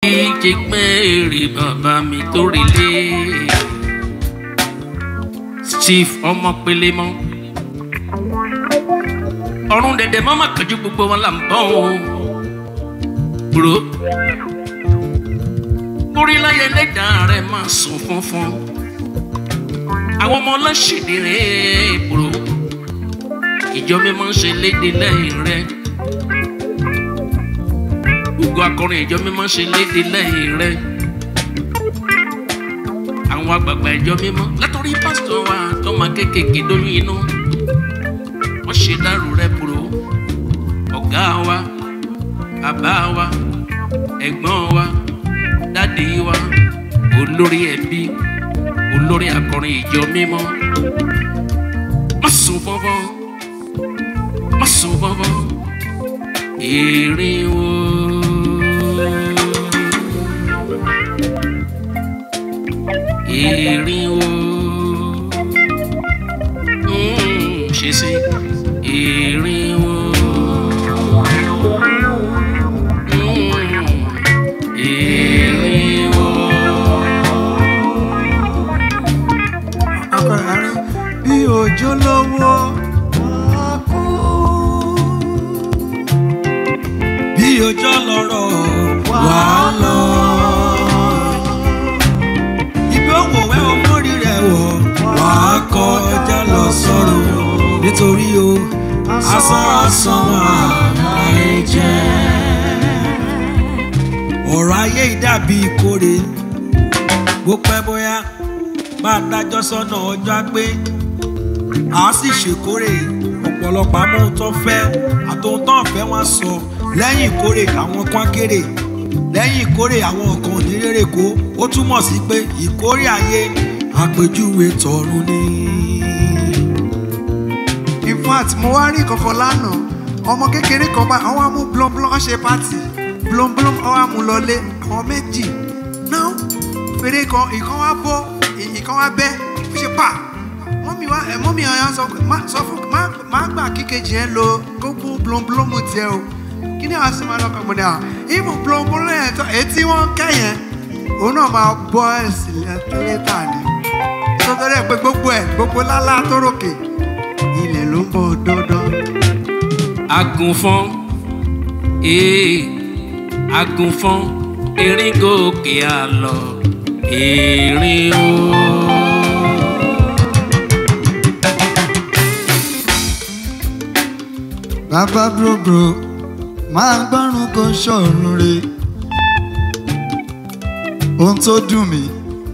ìjẹ pẹ́ẹ́rì bàbá mi tó relé chief ọmọ pélémọ́ ọ̀run dẹ̀dẹ̀ má má kánjú gbogbo wọn là ń bọ̀ o bro oríláyé lẹ́dàá rẹ̀ máa sùn funfun àwọn ọmọ ọlọ́ṣèdèrè bro ìjọ mi máa ń ṣe léde lẹ́yìn rẹ̀ gbogbo akọrin ìjọ mi máa ń ṣe léde lẹ́yìn rẹ̀ àwọn àgbààgbà ìjọ mímọ́ látọ̀rí pásítọ̀ wa tó máa kéékèèké lóyún inú wọ́n ṣe dárò rẹ̀ bro ọ̀gá wa bàbá wa ẹ̀gbọ́n wa dáàdì wa olórí ẹbí olórí akọrin ìjọ mímọ́ má sùn bọ́bọ́ má sùn bọ́bọ́ èrìnwó. èrìnwó Mm, ṣe sí èrìnwó. Mm, èrìnwó. akọrin bí òjò lówó bí òjò lọ́rọ̀ wà á lọ. ibi òwò wẹ́ omórí rẹ̀ wọ̀ wà á kọjá lọ sọ̀rọ̀ nítorí o asán asán wà láyé jẹ́. ọ̀rọ̀ ayé ìdàbí ìkórè bó pẹ́ bóyá bá a dájọ́ sọ́nà ọjọ́ àgbé a sì ṣèkórè ọ̀pọ̀lọpọ̀ amóhun tó fẹ́ àtòhun tó ń fẹ́ wọn sọ lẹ́yìn ìkórè àwọn kan kéré lẹ́yìn ìkórè àwọn kan onírèrè kó ó túmọ̀ sí pé ìkórè ayé àpèjúwe tọ̀run ni. in fact mo wá rí kankan lánàá ọmọ kékeré kan bá àwọn amú blọmblọm wọn ṣe pàtì blọmblọm wọn amú lọlé àwọn méjì náà fèrè kan ìkan wá bọ ìkan wá bẹ ó ṣe pa mọ́mí wa ẹ̀ mọ́mí ọ̀yàn sọ pé má sọ fún má má gbà kíkejì yẹn lo gbogbo blọmblọm tiẹ̀ o kí ni àwọn sì máa lọ́kàn mọ́ ni à ìmú blọmblọm yẹn tó etí wọn kẹ́ yẹn òun náà máa bọ́ ẹ̀sìn lẹ́tà ni sọtọ́rẹ́ pé gbogbo ẹ̀ gbogbo lálá tó ròkè ilẹ̀ ló ń bọ̀ dandan. agunfọn ee agunfọn erin gòkè àlọ erin o. bàbá brobro máa gbọ́rùn kó ṣọ̀run re ohun tó dùn mí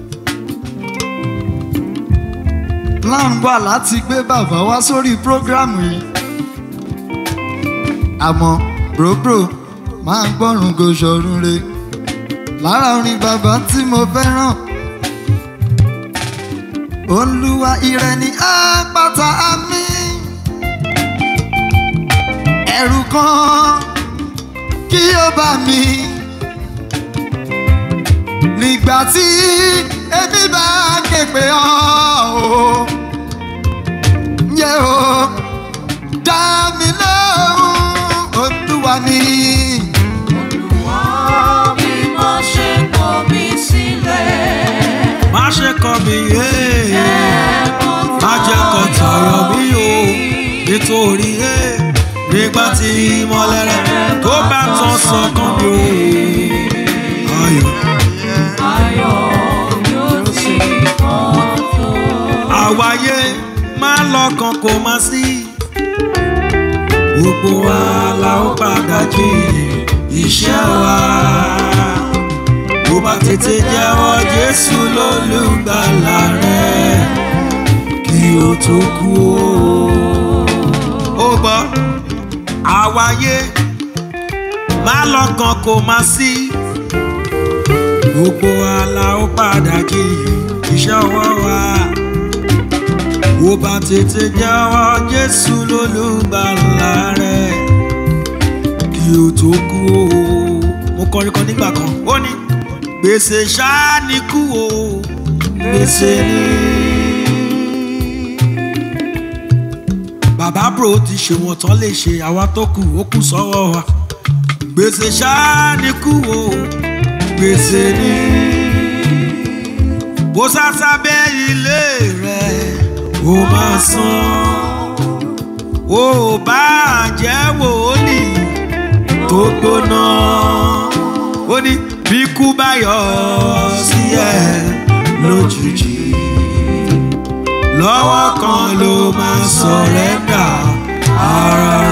plan wà láti gbé bàbá wá sórí prógrámù yìí àmọ́ brobro máa gbọ́rùn kó ṣọ̀run re lára orin bàbá tí mo fẹ́ràn olúwa ire ni àpáta àmì ẹ̀rù kan kí ó bá mi nígbà tí ebi bá képe ọ́ o yẹ o dá mi lóhùn olúwa mi. má ṣe kọ̀ mí yé má jẹ́ kó tayọ mí o nítorí ẹ nígbà tí ìmọ̀lẹ̀ rẹ̀ tó bá tán sọ́kàn mi o ayọ̀. àwáyé má lọ́kàn kó má sí gbogbo wa la ó padà jí iṣẹ́ wa bó bá tètè jẹ́wọ́ jésù lólùgbàlà rẹ̀ kí o tó kú o. ó gbọ́ àwáyé má lọ́kàn kó má sí gbogbo wa la ó padà jí iṣẹ́ ọwọ́ wa bó bá tètè jẹ́wọ́ jésù lólùgbàlà rẹ̀ kí o tó kú o. mo kọrin kan nígbà kan ó ní gbèsè ṣáá ni kú o gbèsè ni. bàbá bro ti ṣe wọn tán lè ṣe àwa tó kù ó kù sọ́wọ́ wa gbèsè ṣáá ni kú o gbèsè ni bó sásábẹ́ ilé rẹ̀ ó máa san ó bá jẹ́ wòlíì tó gbóná ó ní bí kú bá yọ sí ẹ lójijì lọ́wọ́ kan ló máa sọ̀rẹ́ndà ara